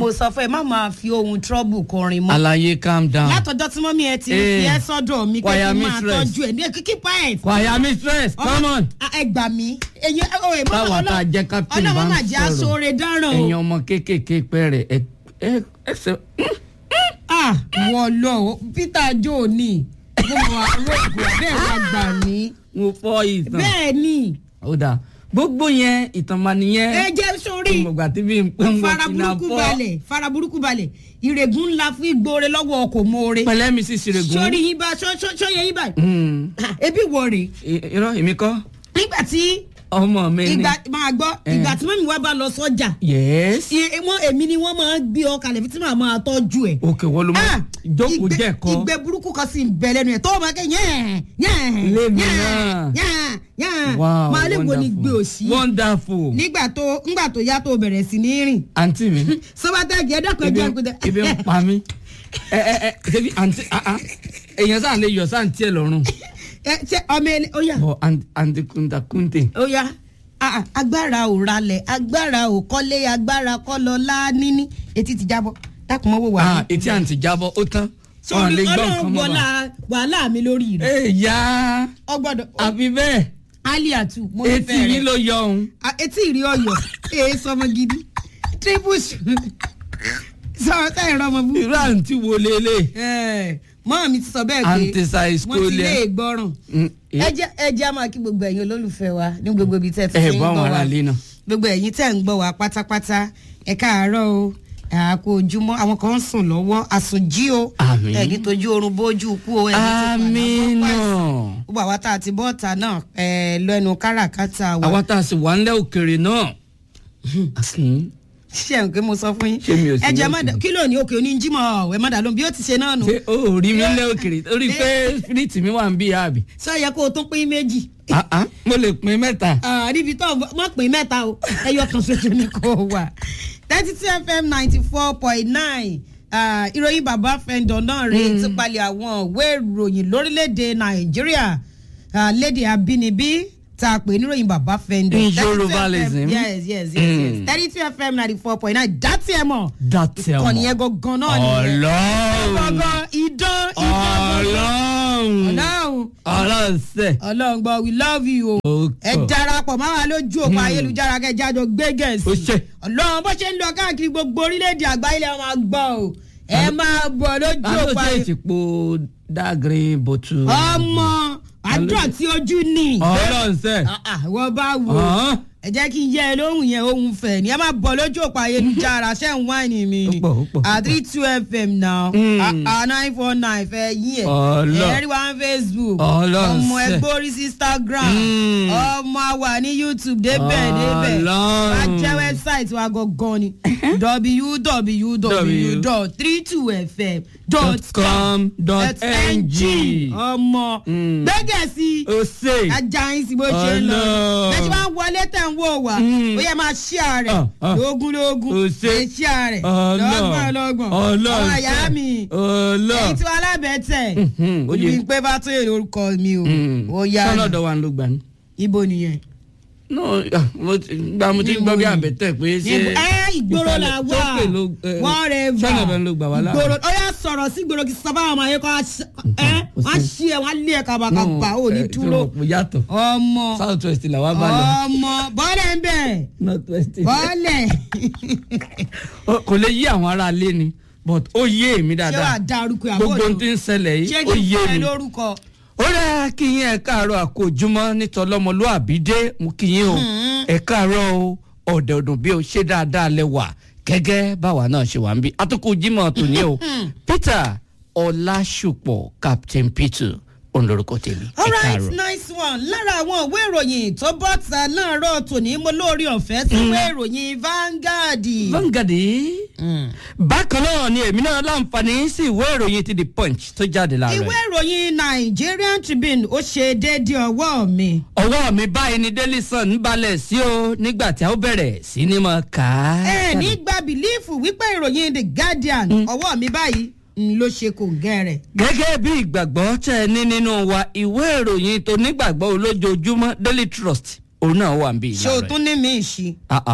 mo sọ fún ẹ má máa fi ohun trouble kọrin mọ́ alaye calm down. látọjọ́ tí mọ́mí ẹ ti Eh, fi ẹ́ sọ́dọ̀ mi pé choir kí n máa mistress. tọ́jú ẹ̀ ní kíkí pint. kwaya mistress come on. ẹ gbà mí ẹyin ọ̀rẹ́ mọ́ Báwa tá a jẹ́ captain bá ń ọlọ́wọ́ máa jẹ́ sọ̀rọ̀. aṣọ́re dáràn ẹ̀yin o. ọmọ kéékèèké pẹ́rẹ̀ ẹ ẹ ẹsẹ̀ ah wọ́n lọ o peter joe ni mo mọ àrògùn bẹ́ẹ̀ wá gbà mí. mo fọ́ ìtàn. bẹ́ẹ̀ ni ó dáa gbogbo yẹn ìtàn máa nìyẹn. ẹ jẹ́ sórí ìmọ̀gbà tí bí n pé mo fara ti na burúkú fọ́. balẹ̀ fara burúkú balẹ̀ ìrègùn ńlá fún ìgbóore lọ́wọ́ ọkọ̀ mọ́ore. pẹ̀lẹ́ mi sì ṣèrègùn. sórí yín bá sọ́yẹ yín báyìí. Mm. Ah, ebi wọ rè I- irọ́ èmi kọ́ nígbà tí ọmọ mi ni. ìgbà máa gbọ́ Eh. ìgbà tí mọ́mí wa bá lọ sọ́jà yes. i- wọn èmi ni wọ́n máa ń gbé ọ kalẹ̀ fi tí màá máa tọ́jú ẹ̀. òkè wọ́n ló mọ Ah, ìjókòó ìgbẹ́- jẹ́ ẹ̀kọ́. ìgbẹ́ burúkú kan sì ń bẹ lẹ́nu ẹ̀ tó máa kẹ́ yẹ́n yẹ́n Lémi yẹ́n náà. yẹ́n yẹ́n wow máa lè wo ni gbé wonderful. òsì wonderful. nígbà tó ńgbà tó yá tó bẹ̀rẹ̀ sí ní rìn àǹtí mi sọ́bátẹ́gì ẹ̀dọ́kọ̀ ibi ẹ̀jẹ̀ kúndẹ̀. ibi ń pa mí. ẹ ẹ ẹ ṣebí àǹtí ah ah èèyàn sáà lè yọ sáǹtí ẹ lọ́rùn. ẹ ṣe ọmọ ẹni ó yà bọ àǹtí kúntà kúntè. ó yá Ah, ah, agbára ò ralẹ̀ agbára ò kọ́lé agbára kọ́ lọ láníní etí ti jábọ́ dákun mọ́ wò wá. ah etí àǹtí jábọ́ ó tán. wọn sórí lè gbọ́ nǹkan ọlọ́run mọ́ wọlá bá. wàhálà mi lórí rẹ̀ ẹ yá ọgbọ́dọ̀ àfi bẹ́ẹ̀ aliatu mo etí nífẹ̀ẹ́ yín rẹ̀ ló yọ òun. Ah, etí ìrí ọyọ èé sọmọ gidi triple sọ sẹ́yìn rọmọ bú. irú àǹtí wo lélẹ̀. mọ́ mi ti sọ bẹ́ẹ̀ pé àǹtí size wọ́n ti lé kólẹ̀. ìgbọràn Mm, eh. ẹ jẹ́ ẹ jẹ́ a máa kí gbogbo ẹ̀yin olólùfẹ́ wa ní gbogbo ibi tẹ́ ẹ ti ẹ fi ń bọ́ àwọn gbọ́ wa ará ilé náà. gbogbo ẹ̀yin tẹ́ ń gbọ́ wa pátápátá ẹ káàárọ̀ o àkó ojúmọ́ àwọn kan ń sùn lọ́wọ́ àsùnjí o Àmín. ẹni tójú oorun bójú kú o ẹni tó àmín náà. gbogbo àwa tá a ti bọ́ọ̀tà náà ẹ lẹ́nu káràkátà wa àwa tá a sì wà ńlẹ̀ òkèrè náà. àkìn ṣé ẹ̀ ń pé mo sọ fún yín Ṣé mi ò sí ẹ jẹ́ ní má òkè? dá kí ló ní òkè oníjímọ̀ ẹ̀ má dà lóhùn bí ó ti ṣe náà nù ṣé o ò rí mi ńlẹ̀ òkèrè torí pé spirit mi wà ń bí àbí. sọ yẹ kó o tún pín méjì Ah, ah, mo lè pín mẹ́ta. Ah, níbi tó mọ̀ pín mẹ́ta o ẹyọ kan ṣoṣo ni kò wà thirty two fm ninety four point nine ìròyìn bàbá fẹ́ndọ̀ náà rèé ti palẹ̀ àwọn ìwé ìròyìn lórílẹ̀‐èdè nàìjíríà ah, lédè abínibí tá a pè níròyìn bàbá fẹ́ndọ̀. In 32 FM Yorubalism. yes yes yes yes Mm. thirty two fm ninety four point nine dátì ẹ̀ mọ̀ dátẹ́ ọmọ. kọ́ni yẹn gangan náà nìyẹn ọlọ́run gangan idán idán ọlọ́run ọlọ́run ọlọ́run sẹ́. ọlọ́run gbọ́ we love you o Ó ẹ tọ́. darapọ̀ máa wà lójú òpó ayélujára kẹjájọ gbé Ó gẹ̀ẹ́sì ṣe. ọlọ́run bó ṣe ń lọ káàkiri gbogbo orílẹ̀-èdè àgbáyé lẹ́ máa gbọ́ o ẹ máa bọ̀ lójú àlọ́ òpó ṣe ayé ìtìpó dágrin bòtú. ọmọ àdúrà tí ojú ní ọlọ́run sẹ́. wọ́n bá wò ó Ọ̀hán. ẹ jẹ́ kí n yẹ ẹ lóhùn yẹn ohun fẹ̀ ni ẹ máa bọ̀ lójú òpó ayélujára ṣẹ́ ń wáìnì mi Ó ni pọ̀, ó pọ̀, ó at three two fm now Mm. ah nine four nine fẹ́ yín ẹ̀ Ọlọ́. ẹ̀rí wa ń facebook Ọlọ́run ọmọ sẹ́. ẹgbẹ́ orí sí instagram Mm. ọmọ àwa ní youtube débẹ̀ débẹ̀ Ọlọ́run. wá jẹ́ wẹ́bsáìtì wa gangan ni com dot www.32fm.com ng. ọmọ Mm. gbẹ́gẹ̀ sí ó sè. ajayin sí bó ṣe ń lọ Ọlọ́run. bẹ́ẹ̀ tí wọ́n wọlé tẹ̀ ń wò wá Mm. ó yẹ máa ṣíà rẹ̀ Ah, ah. lógún lógún Ó ṣe. ẹ ṣíà rẹ̀ lọ́gbọ̀n lọ́gbọ̀n ọlọ́run ọmọ ìyá mi ọlọ́run. èyí tí wọ́n alábẹ́tẹ̀ Mhm, ó yé. olùbí pé bá tó èrè orúkọ mi o ó yá sọ́nà ni. ọ̀dọ̀ wa ló gbà ní. ibo nìyẹn. no ah, mo ti gba mo ti Níbo gbọ́ bí ni? àbẹ̀tẹ̀ pé ṣé. Níbo- ẹ ìgboro la ìsàlẹ̀- wà sókè ló, eh, wọ́n rẹ̀ sọ́nà ọ̀dọ̀ ló gbà wá láàrin. ìgboro ó yà sọ̀rọ̀ sí ìgboro kí sábà àwọn ayé kọ́ ẹ wọ́n á ṣí ẹ wọ́n á lé ẹ kàbàkàbà ò ní dúró mo yàtọ̀ ọmọ south west là wà bá lọ ọmọ bọ́ọ̀lẹ̀ ń bẹ̀ north west. bọ́ọ̀lẹ̀ Ó- kò lè yí àwọn ará ilé ni but ó yé èmi ṣé wàá dáadáa dárúkọ àbọ̀ gbogbo ohun tí ń ṣẹlẹ̀ ṣé yìí ó kí n yé fún ẹ mi. lórúkọ ó rẹ̀ kí yín ẹ̀ káàárọ̀ àkójúmọ́ nítọ́lọ́mọlúàbí dé mú kí yín o ẹ̀ káàárọ̀ o ọ̀dẹ̀ ọ̀dùn bí o ṣe dáadáa lẹ wà gẹ́gẹ́ báwa náà ṣe wà ń bí atukọ̀ jimoh tòní o peter ọlásùpọ̀ captain peter òun lorúkọ tèmi ẹ̀ alright káàárọ̀. nice one lára àwọn ìwé ìròyìn tó bọ́ta láàárọ̀ tòní mo lórí ọ̀fẹ́ sí ìwé ìròyìn Vanguard. Vanguard bákan náà ni èmi náà láǹfààní sí ìwé ìròyìn ti the punch tó jáde láàárọ̀ ìwé yìí. ìròyìn Nigerian Tribune ó ṣe déédéé ọwọ́ mi. ọwọ́ mi báyìí ni daily sun ń balẹ̀ sí o nígbà tí a ó bẹ̀rẹ̀ sí ni mo kà á. ẹ ní gba bìlífù wípé ìròyìn The Guardian ọwọ́ mi báyìí ń ló ṣe kò gẹ́rẹ̀. gẹ́gẹ́ bí ìgbàgbọ́ tẹ́ ẹ ní nínú wa ìwé ìròyìn tó nígbàgbọ́ olójoojúmọ́ daily trust òun náà wà ń bí ṣé o ìlànà tún ní mi ìṣí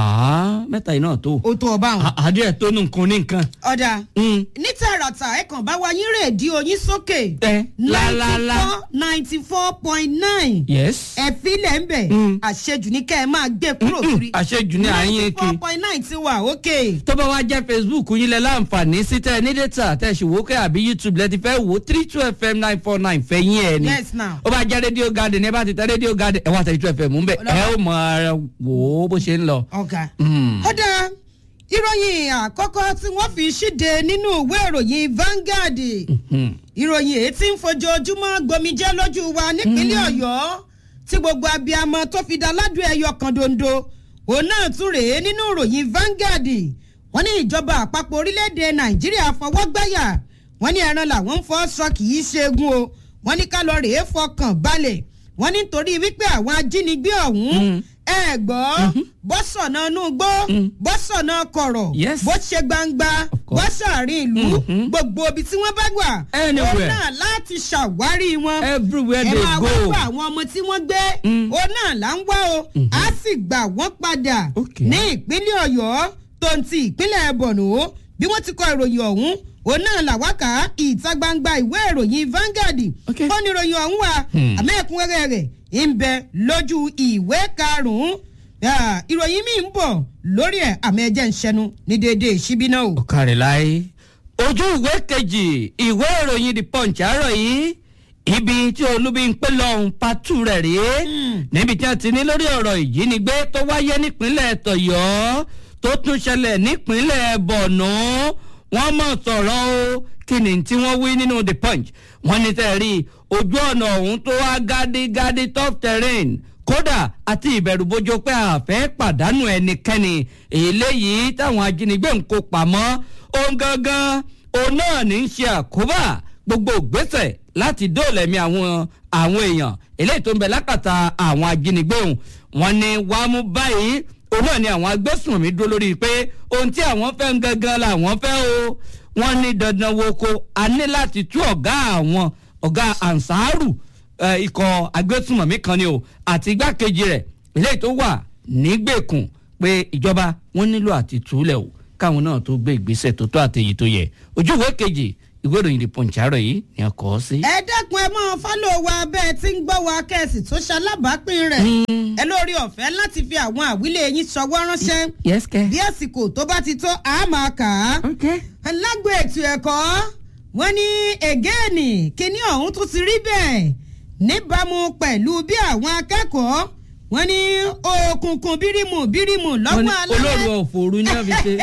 rẹ̀ mẹ́ta yìí náà tó o tó ọba àwọn. àdìẹ tó nù nǹkan ní nǹkan. ọ̀dà Mm. ní tààràtà ẹ kàn bá wa yín rédíò yín sókè ẹ lálálá ninety four point nine yes ẹ filẹ̀ ń bẹ̀ Mm. àṣejù ní kẹ́ ẹ máa gbé kúrò kiri àṣejù ní àyín ninety kí four point nine ti wà ókè. tó bá wá jẹ́ facebook yín lẹ láǹfààní sí tẹ́ ẹ ní data tẹ́ ẹ sì wò ó kẹ́ àbí youtube lẹ ti fẹ́ wò ó three two fm nine four nine fẹ́ yín ẹ ni yes now. ó bá jẹ́ radio garden ẹ bá ti tẹ radio garden ẹ wá tẹ two fm ń bẹ ẹ ó mọ ara wò ó bó ṣe ń lọ. ọ̀gá. Mm. ọ̀dà ìròyìn àkọ́kọ́ tí wọ́n fi ṣíde nínú ìwé ìròyìn Vanguard Hmm. ìròyìn èyí tí ń fojoojúmọ́ gbomijẹ́ lójú wa nípínlẹ̀ ọ̀yọ́ tí gbogbo abiyamọ tó fi dá ládùn ẹyọ kan dondo òun náà tún rèé nínú ìròyìn Vanguard wọ́n ní ìjọba àpapọ̀ orílẹ̀-èdè nàìjíríà fọwọ́ gbáyà wọ́n ní ẹran làwọn ń fọ́ sọ kì í ṣeegun o wọ́n ní ká lọ rèé fọkàn balẹ̀ wọ́n ní nítorí wípé àwọn ajínigbé ọ̀hún Mm. ẹ gbọ́ bọ́sọ̀nà inú gbó Mm. bọ́sọ̀nà kọ̀rọ̀ Yes. bó ṣe gbangba Of course. bọ́sàárín ìlú Mhm. gbogbo ibi tí wọ́n bá gbà Anywhere. òun náà láti ṣàwárí wọn everywhere ẹ they máa wá go. fún àwọn ọmọ tí wọ́n gbé Mm. òun náà là ń wá o á sì gbà wọ́n padà Okay. ní ìpínlẹ̀ ọ̀yọ́ tó ń ti ìpínlẹ̀ bọ̀nù bí wọ́n ti kọ ìròyìn ọ̀hún òun náà làwákà ìta gbangba ìwé ìròyìn Vanguard Okay. ó ní ìròyìn ọ̀hún wa Hmm. àmọ́ ẹ̀kúnrẹ́rẹ́ rẹ̀ ń bẹ lójú ìwé karùn-ún Ah, ìròyìn mi ń bọ̀ lórí ẹ̀ àmọ́ ẹ̀jẹ̀ ń ṣẹnu ní déédéé ìṣíbí náà o. ọ̀kàrẹ̀ láyé. ojú ìwé kejì ìwé ìròyìn the punch àárọ̀ yìí ibi tí olúbi ń pè lọ́hùn patu rẹ̀ rèé Mm. níbi tí wọ́n ti ní lórí ọ̀rọ̀ ìjínigbé tó wáyé nípínlẹ̀ tọ̀yọ́ tó tún ṣẹlẹ̀ nípínlẹ̀ bọ̀nú wọ́n mọ̀ sọ̀rọ̀ o kí ni tí wọ́n wí nínú the punch wọ́n ní tẹ́ rí ojú ọ̀nà ọ̀hún tó wá gádígádí tough terrain kódà àti ìbẹ̀rùbojo pé a fẹ́ pàdánù ẹnikẹ́ni eléyìí táwọn ajínigbé ń kó pamọ́ ohun gangan òun náà ní í ṣe àkóbá gbogbo ìgbésẹ̀ láti dóòlẹ̀mí àwọn àwọn èèyàn eléyìí tó ń bẹ lákàtà àwọn ajínigbé òun wọn ni wàá mú báyìí òun náà ni àwọn agbésùnmí dúró lórí pé ohun tí àwọn fẹ́ ń gangan làwọn fẹ́ o wọ́n ní dandan wo ko a ní láti tú ọ̀gá àwọn ọ̀gá ansaru eh, ikọ̀ agbésùnmọ̀mí kan ni o àti igbákejì rẹ̀ eléyìí tó wà nígbèkùn pé ìjọba wọn nílò àti túlẹ̀ o káwọn náà tó gbé ìgbésẹ̀ tó tó àtẹ̀yí tó yẹ ojú ìwé kejì ìwé ìròyìn the punch àárọ̀ yìí ni a kọ́ ọ sí. ẹ dákun ẹ máa fọ́lọ̀ wa bẹ́ẹ̀ tí ń gbọ́ wa kẹ́sì tó ṣalábàápín rẹ̀ ẹ lórí ọ̀fẹ́ láti fi àwọn àwílé yín ṣọwọ́ ránṣẹ́ yes kẹ. bí àsìkò tó bá ti tó a máa kà á. okay. lágbo ètò ẹ̀kọ́ wọ́n ní ẹ̀gẹ́ẹ̀nì kíní ọ̀hún tún ti rí bẹ́ẹ̀ níbàámu pẹ̀lú bí àwọn akẹ́kọ̀ọ́ wọ́n ní òkùnkùn bírímù bírímù wọ́n ní lọ́wọ́ alẹ́. olóòrùn ọ̀fọ̀ọ̀rù ní àfi ṣe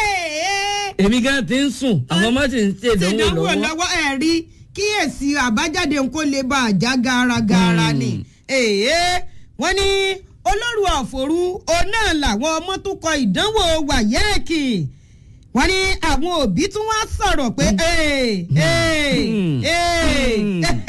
èmi gan ti ń sùn àwọn ọmọ sì ń ṣe ti ìdánwò dánwò lọ́wọ́. lọ́wọ́ ẹ̀ rí kíyèsí àbájáde nǹkó lè bá a já garagara Hmm. ni. èèyàn wọ́n ní olórí ọ̀fọ̀rú òun náà làwọn ọmọ tó kọ ìdánwò wàyẹ́ẹ̀kì wọ́n ní àwọn òbí tún wá sọ̀rọ̀ pé ee ee Hmm. ee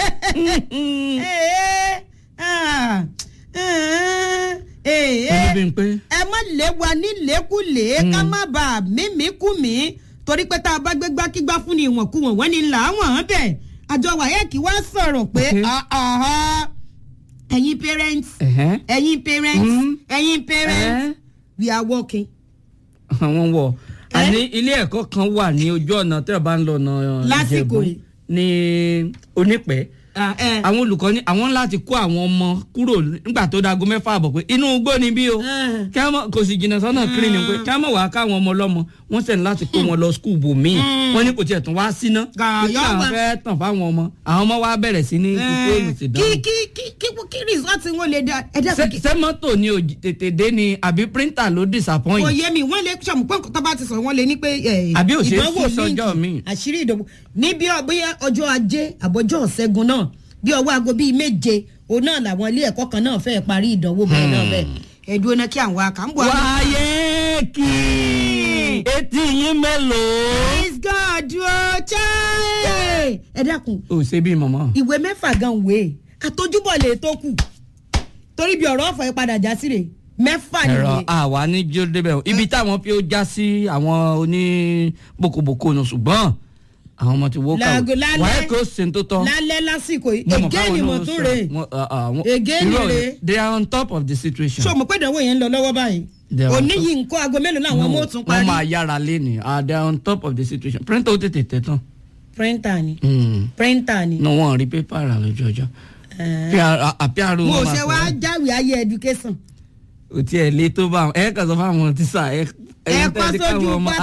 Hmm. ee ah, ah, ee olùbí ń pé ẹ má lé wa nílékulè ká má bà á mímíkùmí torí pé tá a bá gbé gbákígbá fún ni ìwọ̀nkuwọ̀n wọ́n ní làwọn hàn bẹ́ẹ̀ àjọ wáyẹ́ẹ̀kì wá sọ̀rọ̀ pé Okay. ah, ah, ẹ̀yin parents ẹ̀hẹ́n, ẹ̀yin parents Mm. ẹ̀yin parents ẹ̀hẹ́n, we are working. àwọn wọ̀ àní ilé ẹ̀kọ́ kan wà ní ojú ọ̀nà tí a bá ń lọ ọ̀nà Lásìkò Ìjẹ̀bú yìí. ní onípẹ́ Ah, eh. àwọn olùkọ́ ní àwọn láti kó àwọn ọmọ kúrò nígbà tó dago mẹ́fà àbọ̀ pé inú igbó ni bí o Ah. kí wọ́n mọ̀- kò sì jìnnà sọ́nà kiri ni pé kí wọ́n mọ̀ wá káwọn ọmọ ọlọ́mọ wọ́n sẹ̀ ní láti kó wọn lọ skul bò míì wọ́n ní kò tiẹ̀ tún wá síná Gà, kí yọ àwọn wá. fẹ́ tàn fáwọn ọmọ àwọn ọmọ wa bẹ̀rẹ̀ sí ní fífó èlò sí kí dáhùn. kí kí kí kí rìsọ́ọ̀tì wọn lè dá ẹ dá Ṣé- ṣé mọ́tò ni ò tètè dé ni àbí píríntà ló disappoint. kò yé mi wọ́n lè sọ̀mù pé tó bá ti sọ̀rọ̀ wọ́n lè ní pé eh, Àbí ò ṣeé ìdánwò sún sọ́jọ́ líǹkì, míì. àṣírí ìdánwò níbi ọ̀bẹ́yà ọjọ́ ajé àbọ̀jọ́ ọ̀sẹ́gun náà bí ọwọ́ aago bíi méje òun náà làwọn ilé ẹ̀kọ́ kan náà fẹ́ẹ́ parí ìdánwò bẹ́ẹ̀ náà bẹ́ẹ̀ ẹ̀dùn náà kí àwọn àkàǹbọ̀ wáyé kì í etí yín mélòó. praise God o chai ẹ dákun ò ṣe bí mọ̀mọ́. ìwé mẹ́fà gan wé àtọ́júbọ̀ lè tó kù torí bí ọ̀rọ̀ ọ̀fọ̀ yẹn padà já sí rè mẹ́fà ẹ̀rọ nìyẹn àwa ní jó débẹ̀ o ibi táwọn fi ó já sí àwọn oní bòkòbòkò nù ṣùgbọ́n àwọn ọmọ ti wó Láago- kàwé lálẹ́- wàá kó ṣe tó tọ́. lálẹ́ lásìkò yìí Mo mọ̀ ègé káwọn ni mo náà tún sọ- rè wọ́n- ah, ah, wọ́n- Ègé ni irọ́ rè. rẹ̀, they are on top of the situation. ṣé o mọ̀ pé ìdánwò yẹn ń lọ lọ́wọ́ báyìí They are on òní top. yìí nǹkan aago mélòó làwọn ọmọ ò tún wọ́n máa parí yára lé ní ah they are on top of the situation printer ó tètè tẹ̀ tán. printer ni Mm. printer ni. no wọn rí pépà rà lójú ọjọ́ àpíàrò mo wọn ṣe wá máa sọ jáwèé ayé education. ò tiẹ̀ lé tó bá wọn ẹ kàn sọ fáwọn tíṣà ẹ Ẹ kọ́ sójú pátákó.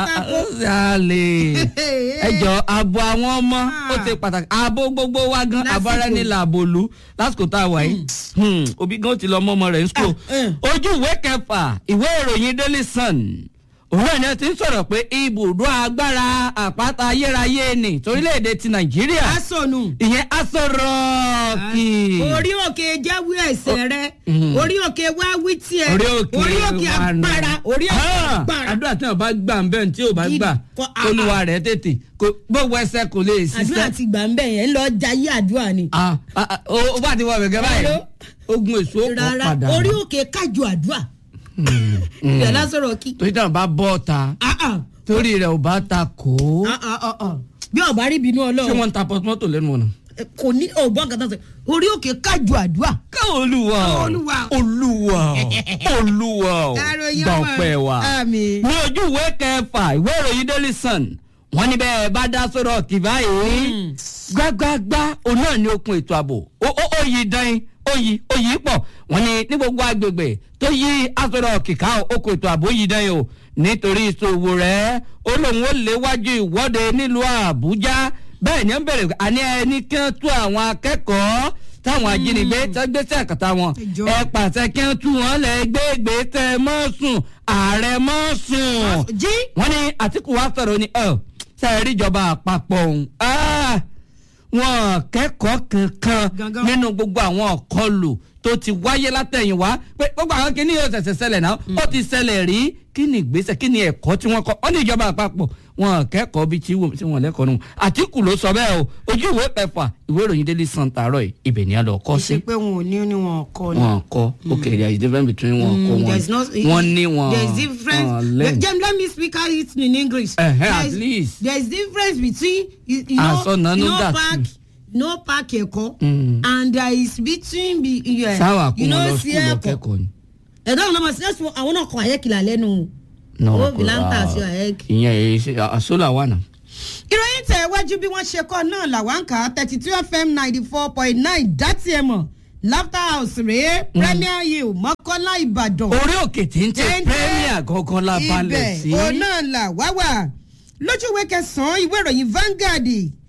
ṣáàlè ẹ jọ ààbò àwọn ọmọ ó ti pàtàkì ààbò gbogbo wa gan Lásìkò. abára ní làbòlú lásìkò tá a wà yìí Hmm, òbí gan ti lọ mọ ọmọ rẹ̀ ní school Ah, eh. ojú ìwé kẹfà ìwé ìròyìn daily sun òun náà ni ẹ ti ń sọ̀rọ̀ pé ibùdó agbára àpáta ayérayé ni torílẹ̀-èdè ti nàìjíríà asonu. ìyẹn aṣọ rọ́ọ̀kì. orí òkè jáwé ẹsẹ̀ rẹ mhm. orí òkè wá wí tiẹ̀ orí òkè orí òkè wa nù. agbára orí òkè Ah, agbára. àdúrà tí wọn bá gbà ń bẹ́ẹ̀ tí ò bá Gidi. gbà Kọ- ah, olúwa rẹ̀ tètè kò- gbogbo ẹsẹ̀ kò lè àdúrà ṣiṣẹ́. ti gbà ń bẹ̀ yẹn ń lọ jayé àdúrà ni. Ah, ah, ah, ó ó bá ti wọ bẹ̀gẹ́ báyìí Hello? ogun èso kò rárá padà. orí òkè kájọ àdúrà. ìyá lásọ̀rọ̀ kí. torí táwọn bá bọ́ ọ̀ta Ah, ah, torí rẹ̀ ò bá ta kó. ah, ah, ah, ah. bí ọba rí bínú ṣé ọlọ́run wọ́n ń ta pọ́tmọ́tò lẹ́nu ọ̀nà. kò ní ọgbọ́n kan tó sọ orí òkè kájọ àdúrà. káwọn olúwa o, Olúwa o. olúwa o, olúwa o, Àròyé gbọ̀pẹ̀ wa. Àmín. ní ojú ìwé kẹfà ìwé ìròyìn daily sun wọ́n ní bẹ́ẹ̀ bá dá sọ̀rọ̀ kì báyìí gbágbágbá òun náà ní okun ètò ààbò ó ó ó yí dán ó yí ó yí pọ̀ wọ́n ní ní gbogbo agbègbè tó yí asọ̀rọ̀ kìka okun ètò ààbò yí dán o nítorí ìṣòwò rẹ̀ ó lóun ó léwájú ìwọ́de nílùú àbújá bẹ́ẹ̀ ni ó ń bẹ̀rẹ̀ àní ẹni kí wọ́n tú àwọn akẹ́kọ̀ọ́ táwọn ajínigbé tẹ́ gbèsè àkàtà wọn Ẹjọ́. ẹ pàṣẹ kí wọ́n tú wọn lẹ́ gbégbé tẹ́ mọ́ sùn ààrẹ mọ́ sùn jí wọ́n ní àtìkù wa sọ̀rọ̀ ni ọ̀ sẹ́ẹ̀rí ìjọba àpapọ̀ ọ̀hún Ah, wọn kẹ́kọ̀ọ́ kankan Gangan. nínú gbogbo àwọn ọ̀kọlù tó ti wáyé látẹ̀yìnwá pé gbogbo àwọn kìíní yóò ṣẹ̀ṣẹ̀ ṣẹlẹ̀ náà ó ti ṣẹlẹ̀ rí kí ni ìgbésẹ̀ kí ni ẹ̀kọ́ tí wọ́n kọ́ ọ́ ní ìjọba àpapọ̀ wọn kẹ́kọ̀ọ́ bíi tí wọ́n tí wọ́n lẹ́kọ̀ọ́ nù àtìkù ló sọ bẹ́ẹ̀ o ojú ìwé kẹfà ìwé ìròyìn daily sun tààrọ̀ yìí ibẹ̀ ni a lọ kọ́ sí ṣe pé wọn ò ní ní wọn kọ ni. wọn kọ́ okay there is difference between wọn kọ́ Mm, wọn there's no wọn ní wọn there's difference wọn lẹ́nu. Jem, let me speak out it in english Eh, eh, at There's- least. there's difference between you, you know Àsọ̀nà you ló know dà park sí. no park ẹ̀kọ́ Mm. and there is between be yeah, sáwà kó you wọn know lọ sí skul lọ ẹ̀kọ́ kẹ́kọ̀ọ́ ni. ẹ̀dá ọ̀nà ọmọ sí ẹ̀sùn àwọn náà kọ àyẹ́kìlà lẹ́nu No, owó kò bìlántà rà. sí àyẹ́kì. ìyẹn èyí ṣe àsólà wà náà. ìròyìn tẹ̀ wájú bí wọ́n ṣe kọ́ náà làwọn ń kà á thirty two fm ninety four point nine dátì ẹ̀ mọ̀ laughter house rèé premier hill mọ́kànlá ìbàdàn. orí òkè tí ń tẹ Téńté. premier gangan la balẹ̀ sí. ibẹ̀ òun náà là wá wà lójú ìwé kẹsàn-án ìwé ìròyìn Vanguard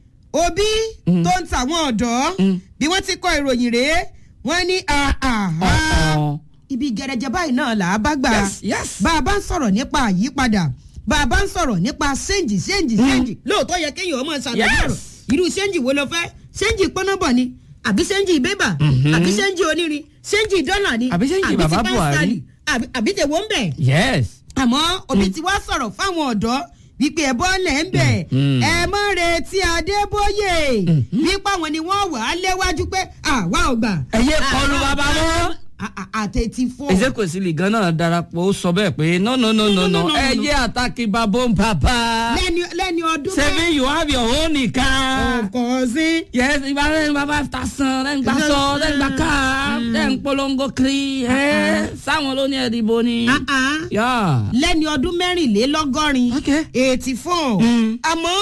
òbí tó ń tàwọn ọ̀dọ́ Mm. bí wọ́n ti kọ ìròyìn rèé wọ́n ní àhà Ọ̀ọ̀. ibi gẹ̀rẹ́jẹ báyìí náà là á bá gbà Yes, yes. bá a bá ń sọ̀rọ̀ nípa àyípadà bá a bá ń sọ̀rọ̀ nípa ṣéǹjì ṣéǹjì ṣéǹjì lóòótọ́ yẹ kéèyàn ọmọ ṣàlàyé Yes. ọ̀rọ̀ irú ṣéǹjì wo ló fẹ́ ṣéǹjì pọ́nọ́bọ̀ ni àbí ṣéǹjì bébà Mhm. àbí ṣéǹjì onírin ṣéǹjì dọ́là ni Àbí ṣéǹjì ti bàbá pásítálì, Buhari. àbí- àbí tèwọ́ ń bẹ̀ yes. àmọ́ òbí ti wá sọ̀rọ̀ fáwọn ọ̀dọ́ wípé ẹ bọ́lẹ̀ ń bẹ̀ Mm. ẹ mọ́ retí adébóyè wípé àwọn ni wọ́n wà á léwájú pé àwa ò gbà. Ẹyẹ kọlu bàbá mọ́. àtẹ̀tí fún. ezekwesili gan náà darapọ̀ ó sọ bẹ́ẹ̀ pé no no no no No, no, no no, no, ẹ no. jẹ́ àtàkì babo ń papa. lẹ́ni lẹ́ni ọdún seven you have your own nìkan. ọkọ̀ sí. yes ìbára ẹni bàbá ta san lẹ́yìn gbà sọ lẹ́yìn gbà ká lẹ́yìn polongo kiri ẹ sáwọn ló ní ẹ̀dìbò ni. Ah, ah. yà. lẹ́ni ọdún mẹ́rìnlélọ́gọ́rin Okay. eighty four Mm. àmọ́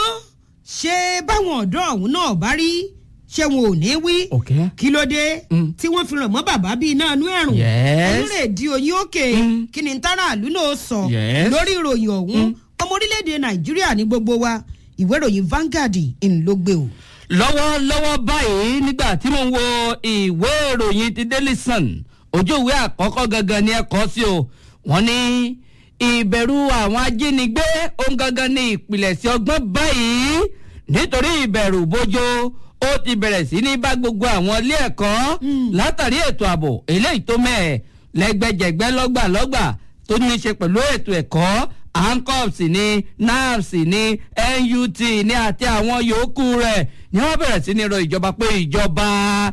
ṣé báwọn ọ̀dọ́ ọ̀hún náà bá rí ṣé wọn ò ní wí Okay. kí ló dé Mm. tí wọ́n fi ràn mọ́ bàbá bíi iná inú ẹ̀rùn Yes. ẹlẹ́rẹ̀ẹ́dì oyin òkè Mm. kí ni táràlú náà sọ Yes. lórí ìròyìn ọ̀hún ọmọ orílẹ̀-èdè nàìjíríà ní gbogbo wa ìwé ìròyìn Vanguard ń ló gbé o. lọ́wọ́lọ́wọ́ báyìí nígbà tí mo ń wo ìwé ìròyìn ti Daily Sun ojú ìwé àkọ́kọ́ gangan ni ẹ kọ́ sí o wọ́n ní ìbẹ̀rù àwọn ajínigbé ohun gangan ní ìpìlẹ̀sí ọgbọ́n báyìí nítorí ìbẹ̀rù bójó ó ti bẹ̀rẹ̀ sí ní bá gbogbo àwọn ilé ẹ̀kọ́ látàrí ètò ààbò eléyìí tó mẹ́ẹ̀ lẹ́gbẹ̀jẹ̀gbẹ́ lọ́gbàlọ́gbà tó ní í ṣe pẹ̀lú ètò ẹ̀kọ́ ancops ní nafs ní nut ní àti àwọn yòókù rẹ̀ ni wọ́n bẹ̀rẹ̀ sí ní rọ ìjọba pé ìjọba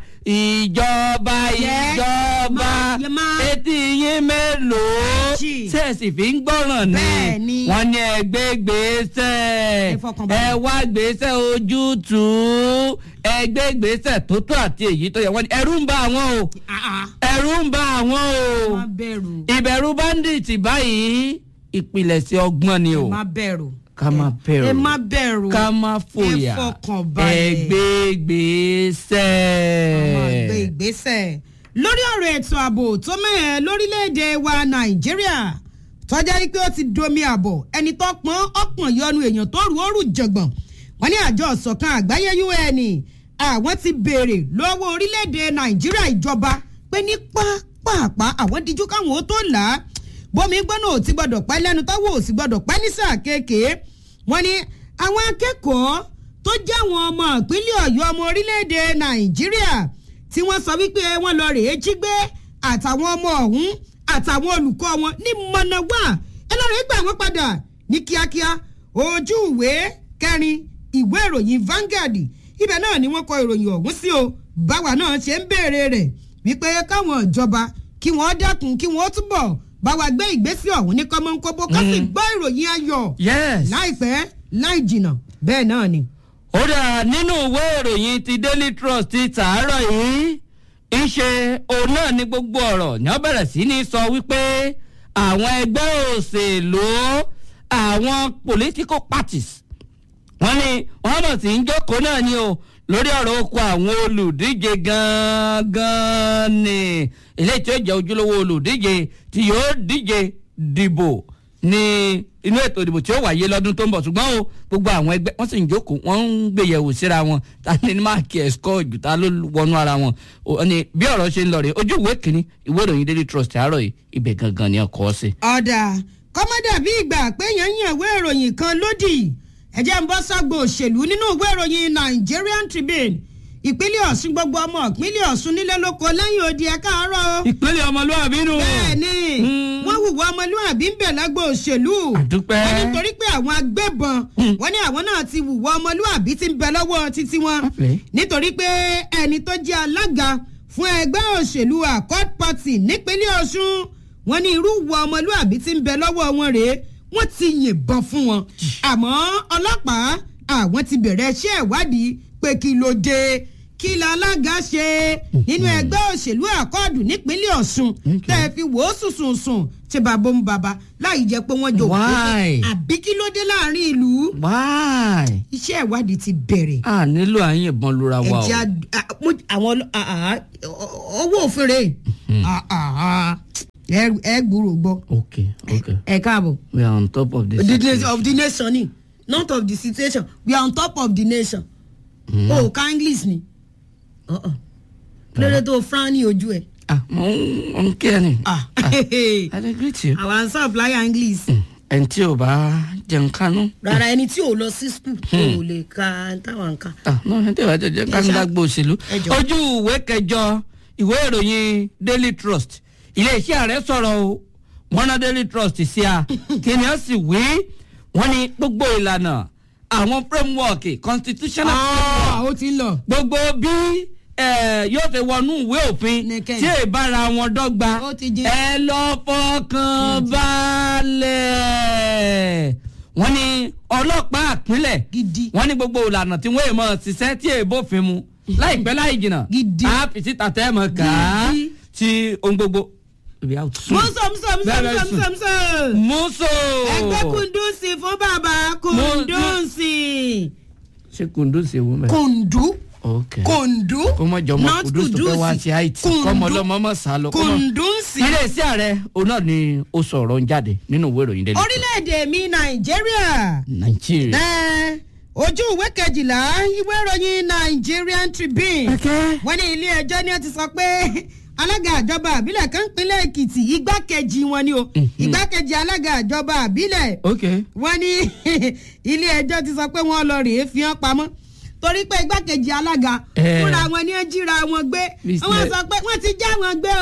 ìjọba Yes. ìjọba Ma- ye- ma- etí yín mélòó Jì. sẹ́ẹ̀sì fi ń gbọ́ràn ni Bẹ́ẹ̀ ni. wọ́n ní ẹgbẹ́ gbèsè Ẹ fọkànbalẹ̀. ẹ wá gbèsè ojútùú ẹgbẹ́ gbèsè tó tó àti èyí tó yẹ wọ́n ní ẹ̀rù ń bá àwọn o Ah, ah. ẹ̀rù ń bá àwọn o má bẹ̀rù ìbẹ̀rù bandits báyìí ìpìlẹ̀sẹ̀ ọgbọ́n ni o ẹ má bẹ̀rù ká má bẹ̀rù ẹ má bẹ̀rù ká má fòyà ẹ fọkànbalẹ̀. ẹgbẹ́ gbèsè. máa gbé ìgbésẹ̀ lórí ọ̀rọ̀ ètò ààbò tó mẹ́hẹ̀ lórílẹ̀‐èdè wa nàìjíríà tọ́jà rí pé ó ti domi àbọ̀ ẹni tó pọ́n ọ̀pọ̀n yọnu èèyàn tó rú òrù jọ̀gbọ̀n wọ́n ní àjọ ìṣọ̀kan àgbáyé un àwọn ti béèrè lọ́wọ́ orílẹ̀‐èdè nàìjíríà ìjọba pé ní pápápá àwọn díjú káwọn ó tó là á bómi gbọ́nà ò ti gbọ́dọ̀ pẹ́ lẹ́nu táwọn ò sì gbọ́dọ̀ pẹ́ ní sáà kéèké wọ́n ní àwọn akẹ́kọ̀ọ́ tó jẹ́ àwọn ọmọ ìpínlẹ̀ ọ̀yọ́ ọmọ orílẹ̀‐èdè nàìjíríà tí wọ́n sọ wípé wọ́n lọ rèé jí gbé àtàwọn ọmọ ọ̀hún àtàwọn olùkọ́ wọn ní mọ̀nàwá ẹ lọ́ọ́ rèé gbà wọ́n padà ní kíákíá ojú ìwé kẹrin ìwé ìròyìn Vanguard ibẹ̀ náà ni wọ́n kọ ìròyìn ọ̀hún sí o báwa náà ṣe ń béèrè rẹ̀ wípé káwọn ìjọba kí wọ́n dẹ́kun kí wọ́n túbọ̀ báwa gbé ìgbésẹ̀ ọ̀hún ní kọ́mọ́nkóbó ká sì gbọ́ ìròyìn ayọ̀ yes. láìpẹ́ láì jìnnà bẹ́ẹ̀ náà ni. ó dà nínú ìwé ìròyìn ti daily trust ti tàárọ̀ yìí ìṣe òun náà ní gbogbo ọ̀rọ̀ ní wọ́n bẹ̀rẹ̀ sí ní sọ wípé àwọn ẹgbẹ́ òṣèlú àwọn political parties wọ́n ní wọ́n mọ̀ sí ń jókòó náà ni o lórí ọ̀rọ̀ oko àwọn olùdíje gangan ni eléyìí tí ó jẹ́ ojúlówó olùdíje tí yóò díje dìbò ní inú ètò ìdìbò tí ó wáyé lọ́dún tó ń bọ̀ ṣùgbọ́n o gbogbo àwọn ẹgbẹ́ wọ́n sì ń jókòó wọ́n ń gbéyẹ̀wò síra wọn ta ni ní máàkì ẹ̀sìkọ́ jù ta ló wọnú ara wọn o ní bí ọ̀rọ̀ ṣe ń lọ rèé ojú ìwé kìíní ìwé ìròyìn daily trust àárọ̀ yìí ibẹ̀ gangan ni ọkọ̀ sí. ọ̀dà kọ́mọ́dà bí ìgbà pé yẹn yàn ìwé ìròyìn kan lódì ẹ̀jẹ̀ ń bọ́ sọ́gbọ̀ òṣèlú nínú ìwé ìròyìn Nigerian Tribune ìpínlẹ̀ Ọ̀ṣun gbogbo ọmọ ìpínlẹ̀ Ọ̀ṣun nílé lóko lẹ́yìn odi ẹ̀ káàárọ̀ ìpínlẹ̀ ọmọlúwàbí nù. bẹ́ẹ̀ ni Mm. wọ́n hùwà ọmọlúwàbí ń bẹ̀ lágbo òṣèlú àdúpẹ́. wọ́n nítorí pé àwọn agbébọn wọ́n ní àwọn náà ti hùwà ọmọlúwàbí tí ń bẹ lọ́wọ́ títí wọn Àpè. nítorí pé ẹni tó jẹ́ alága fún ẹgbẹ́ òṣèlú Accord Party nípínlẹ̀ Ọ̀ṣun wọ́n ní irú ìwà ọmọlúwàbí tí ń bẹ lọ́wọ́ wọn rèé wọ́n ti yìnbọn fún wọn àmọ́ ọlọ́pàá àwọn ti bẹ̀rẹ̀ iṣẹ́ ìwádìí pé kí ló dé kí la alága ṣe nínú ẹgbẹ́ òṣèlú àkọọ̀dù nípínlẹ̀ Ọ̀ṣun Okay. tẹ́ ẹ fi wò ó sùsùn sùn tí bàbá ń bàbá láì jẹ́ pé wọ́n jò wọ́n Why? àbí kí ló dé láàrin ìlú wáì iṣẹ́ ìwádìí ti bẹ̀rẹ̀ a nílò àyìnbọn lura wa o. ẹ̀jẹ̀ ad- a- mo- àwọn ọlọ- a- a- owó òfin rè A- a- a- ẹ ẹ gbúrò gbọ́ okay okay ẹ káàbọ̀ we are on top of this. the nation of the nation ni not of the situation we are on top of the nation o ò ká english ni Uh-uh. lórí tó fran ní ojú ẹ ah mo ń mo ń kí ẹ ni. Ah. i dey greet you. àwọn supply english ẹni tí ò bá jẹun kánú. rárá ẹni tí ò lọ sí school kò lè ka táwọn nǹkan. ah no ẹni tí ò bá jẹun kánú Ẹ ṣá- lágbo òṣèlú. ẹ jọ̀ọ́. ojú ìwé kẹjọ ìwé ìròyìn daily trust iléeṣẹ́ ààrẹ sọ̀rọ̀ o wọ́n ná daily trust sí a kí ni ó sì wí wọ́n ní gbogbo ìlànà àwọn framework constitutional framework ó ti ń lọ. gbogbo bí eh, yóò ṣe wọnú ìwé òfin Nìkẹ́. tí ìbára wọn dọ́gba Ó ti jẹ́. ẹ lọ fọkàn balẹ̀ wọ́n ní ọlọ́pàá àpínlẹ̀ Gidi. wọ́n ní gbogbo ìlànà tí wọ́n èèmọ̀ ṣiṣẹ́ tí èèbófin mu láìpẹ́ láì jìnnà Gidi. á fi síta tẹ́ ẹ̀ mọ̀ ká Gidi. tí ohun gbogbo. Ibi out soon. mọ́sọ̀ mọ́sọ̀ Very, mọ́sọ̀ very soon. mọ́sọ̀ mọ́sọ̀. Muso. ẹgbẹ́ kùndùnsì fún bàbá kùndùnsì. ṣé kùndùnsì wo mẹ́. kùndù okay. kùndù kó mọ jọmọ not kudus tó fẹ́ wá sí haiti kọ́mọ ọlọ́mọ mọ̀ sá lọ. kọ́mọ- kùndùnsì. iléeṣẹ́ ààrẹ òun náà ni ó sọ̀rọ̀ ń jáde nínú ìwé ìròyìn délé. orílẹ̀-èdè mi nàìjíríà. nàìjíríà. Ẹ, ojú ìwé kejìlá ìwé ìròyìn Nigerian Tribune Okay. wọ́n ní ilé ẹjọ́ ni ó ti sọ pé alága àjọba àbílẹ̀ kan pínlẹ̀ Èkìtì igbákejì wọn ni o igbákejì alága àjọba àbílẹ̀ ok wọ́n ní ilé ẹjọ́ ti sọ pé wọ́n lọ rèé fi hàn pamọ́ torí pé igbákejì alága Eh. fúnra wọn ni ó jíra wọn gbé Business. wọ́n sọ pé wọ́n ti já wọn gbé o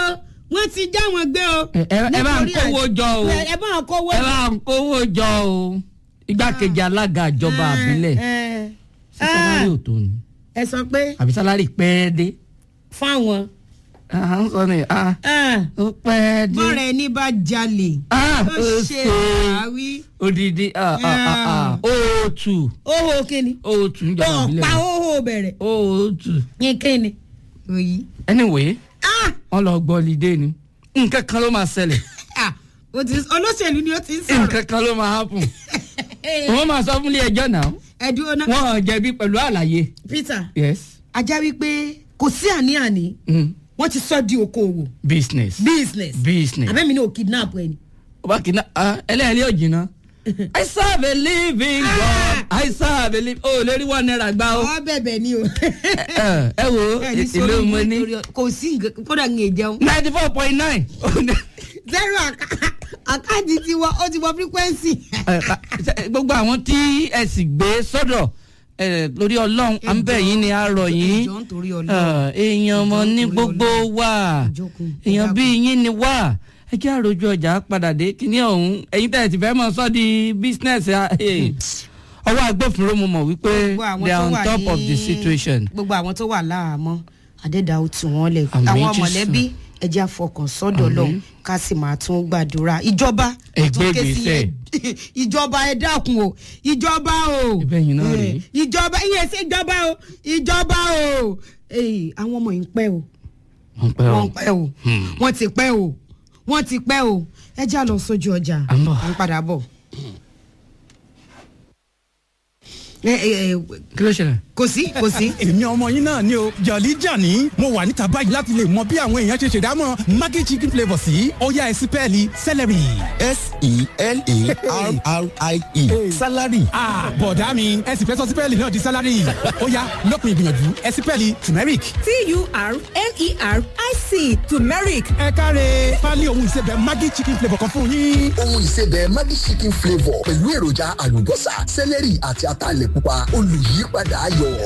wọ́n ti já wọn gbé o. ẹ ẹ- ẹ bá ń Nítorí kówó àti- jọ o. ẹ bá ń kówó ẹ bá ń kówó jọ o igbákejì alága ìjọba àbílẹ̀ ẹ sí sálárì ò tó ni ẹ sọ pé àbí sálárì pẹ́ẹ́ dé fáwọn à ń sọ ni ah, ah, ó pẹ́ẹ́ dé bọ́ọ̀rọ̀ ẹni bá jalè Ah, ó ó ṣe ṣe. àwí odidi ah, ah, ah, ah, òòtù óhó kíni òòtù ń jọba ọ̀pá àbílẹ̀ óhó bẹ̀rẹ̀ òòtù ní kíni òyì. anyway Ah! wọn lọ gbọ́ lídé ni nǹkan kan ló máa ṣẹlẹ̀ Ah, o ti olóṣèlú ni ó ti ń sọ̀rọ̀ nǹkan kan ló máa happen wọ́n máa sọ fún ilé ẹjọ́ náà ẹ̀dùn ọ̀nà wọ́n ò jẹ̀bi pẹ̀lú àlàyé peter yes ajá wípé kò sí àní-àní mm. wọ́n ti sọ di okòwò business business business abẹ́mi ní o kidnap ẹni. ọba kìnnà ẹlẹ́ẹ̀lẹ́ ò jìnnà i serve a living god i serve a living o lè rí one naira gbá o ọ bẹ̀bẹ̀ ni o. ẹ ẹ wo Ẹ ní ìlú sórí mo ní nítorí ọ- kò sí nǹkan kódà ń jẹun. ninety four point nine zero àká- àkáǹtì ti wọ ó ti wọ frequency. gbogbo àwọn tí ẹ sì gbé sọ́dọ̀ ẹ, lórí ọlọ́run à ń bẹ̀ yín ni a rọ̀ yín ẹjọ́ nítorí Ọlọ́run. Ah, èèyàn ọmọ Ẹjọ́ ní nítorí gbogbo Ọlọ́run. wa Ìjókòó, èèyàn ẹ bíi yín ni wá ẹ jẹ́ àròjù ọjà padà dé kíní ọ̀hún ẹ̀yin tẹ̀ ti fẹ́ mọ̀ sọ́ di business ah, eh. ọwọ́ agbófinró mo mọ̀ wípé Gbogbo àwọn they are tó on wà top of the ní- situation. gbogbo àwọn tó wà láàmọ́ àdẹ́dà ó tù wọ́n lẹ̀ Àmín àwọn Jésù. mọ̀lẹ́bí ẹjẹ́ àfọkàn sọ́dọ̀ lọ ká sì máa tún gbàdúrà ìjọba Ẹ tó gbé ké sí ìgbésẹ̀. ẹ- ìjọba ẹ dákun o ìjọba o Ibẹ̀ yín náà rèé. Eh, ìjọba ìyẹn sí ìjọba o ìjọba o Eh, àwọn ọmọ yìí ń pẹ́ o wọ́n pẹ́ wọ́n o ń pẹ́ o wọ́n ti pẹ́ o wọ́n ti pẹ́ o ẹ já lọ sójú ọjà À ń bọ̀. à ń padà bọ̀. ẹ ẹ ẹ kí ló ṣẹlẹ̀. kò sí kò sí. èmi ọmọ yín náà ni o jọ̀lí jàní mo wà níta báyìí láti lè mọ bí àwọn èèyàn ṣe ṣèdámọ̀ maggi chicken flavour sí ọ̀yá ẹ̀sìn pẹ́ẹ́lí celery. s-e-l-a-r-r-i-e salary Ah, bọ̀dá mi ẹ sì fẹ́ sọ sípẹ́ẹ̀lì náà di sálárì ọ̀yá lópin ìgbìyànjú ẹ̀sìn pẹ́ẹ́lì turmeric. T-U-R-M-E-R-I-C turmeric. ẹ káre pálí ohun ìsebẹ̀ maggi chicken flavour kan fún yín. ohun ìsebẹ̀ maggi chicken flavour pẹ̀lú èròjà àlùbọ́sà sẹ́lẹ̀rì àti ataalẹ̀ pupa olùyípadà ayọ̀